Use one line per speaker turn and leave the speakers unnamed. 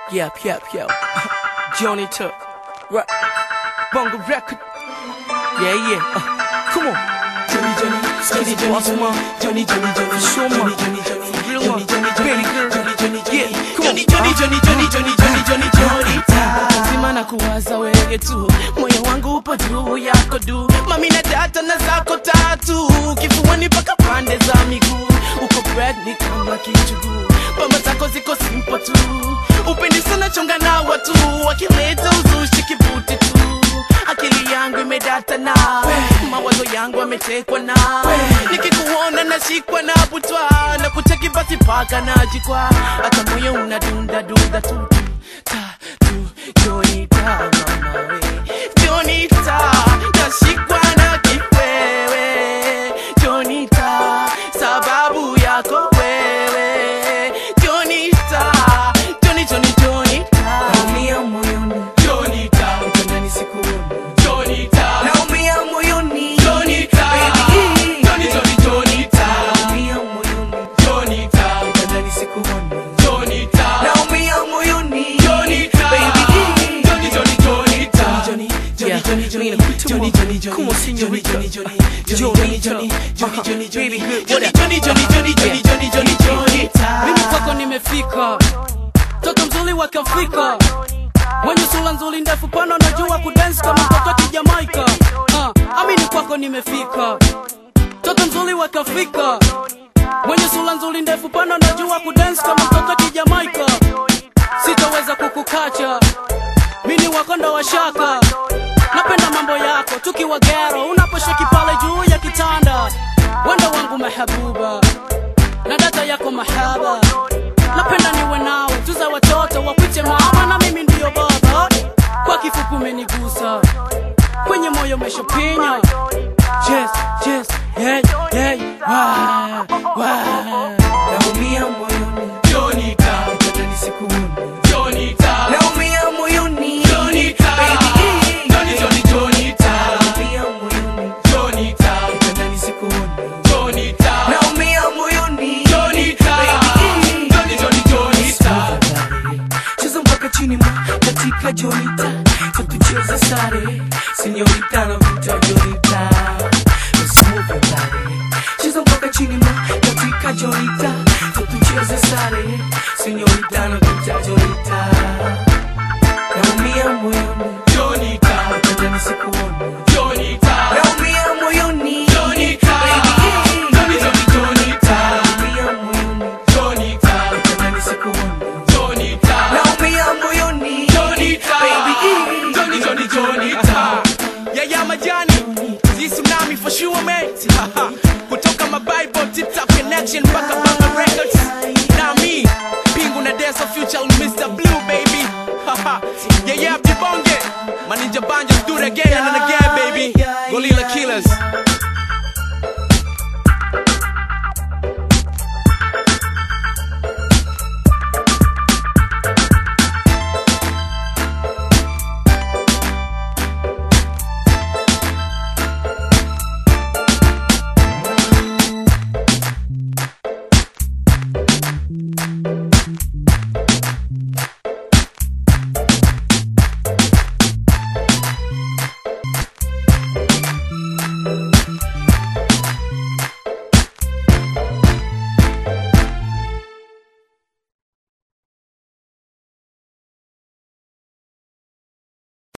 Yep, yep, yep. Johnny Tuck. Right. Bongo record. Yeah, yeah. Uh, come on.
Johnny, Johnny, Johnny, Johnny,
Boss man.
Johnny, Johnny, Johnny,
Show
Johnny,
man.
Johnny, Johnny,
For real
Johnny,
one.
Johnny,
Baby girl.
Johnny, Johnny,
Yeah, come on.
Johnny, Johnny, Johnny, Johnny, Johnny, Johnny, Johnny, Johnny,
Lazima na kuwaza wewe tu, moyo wangu upo juu yako du, mami na data na zako tatu, kifuani mpaka pande za miguu, uko pregnant kama kichuguu, bamba zako ziko simple tu, upendi sana chonga na watu, wakileta uzushi kibuti tu, akili yangu imedata na mawazo yangu yametekwa na nikikuona nashikwa na butwa na kucheki basi paka najikwa hata moyo unadunda dunda tu ta tu Jonita mama we Jonita nashikwa na kiwewe Jonita sababu yako wewe Jonita Joni Joni Jonita
Naumia moyoni,
Jonita
utandani sikuoni.
Jonita
Naumia moyoni,
Jonita
baby.
Joni Joni Jonita
Naumia moyoni,
Jonita
utandani sikuoni.
Jonita
Naumia moyoni,
Jonita
baby.
Joni Joni Jonita
Johnny,
Yeah,
Johnny, Johnny,
Nina,
Johnny,
come
Johnny,
on.
Johnny, Johnny,
Come on,
Johnny,
señorita.
Johnny, Johnny, Johnny, Johnny, Johnny,
Uh-huh.
Johnny, Johnny,
Baby
Johnny,
girl,
Johnny,
what up?
Johnny, Johnny, Johnny, Johnny, Johnny, Johnny, Johnny.
mimi kwako nimefika toto mzuri wa kiafrika wenye sura nzuri ndefu pana najua kudensi kama mtoto wa kijamaika uh, amini kwako nimefika toto mzuri wa kiafrika wenye sura nzuri ndefu pana najua kudensi kama mtoto wa kijamaika sitaweza kukukacha mini wakonda wa shaka napenda mambo yako tukiwa gero unaposheki pale juu ya kitanda wenda wangu mahabuba na data yako mahaba napenda niwe nawe tuza watoto wapite mama na mimi ndiyo baba kwa kifupi umenigusa kwenye moyo umeshapinya yes, yes, hey, hey, wah, wah.
Naumia moyoni,
Jonita
utandani sikuoni.
Jonita
Naumia moyoni,
Jonita
baby.
Joni Joni Jonita
Naumia moyoni,
Jonita
utandani sikuoni.
Jonita
Naumia moyoni,
Jonita
baby.
Joni Joni Jonita
cheza mpaka chini ma katika jonita hatucheze sare sinyorita na vuta jonita Smooth your body. cheza mpaka chini ma katika jonita hatucheze sare sinyorita na vuta jonita naumia moyoni
Jonita
utandani sikuoni
Jonita
naumia moyoni
Jonita
baby.
Joni Joni Jonita
naumia moyoni
Jonita
utandani sikuoni
Jonita
naumia moyoni
Jonita
baby
Joni Joni Jonita Yeah yeah majani This tsunami for sure mate Kutoka my Bible tip top connection mpaka Banga Records Na mi Pingu na Desa Future Mr. Blue baby Yeah yeah Jibonge Maninja Banja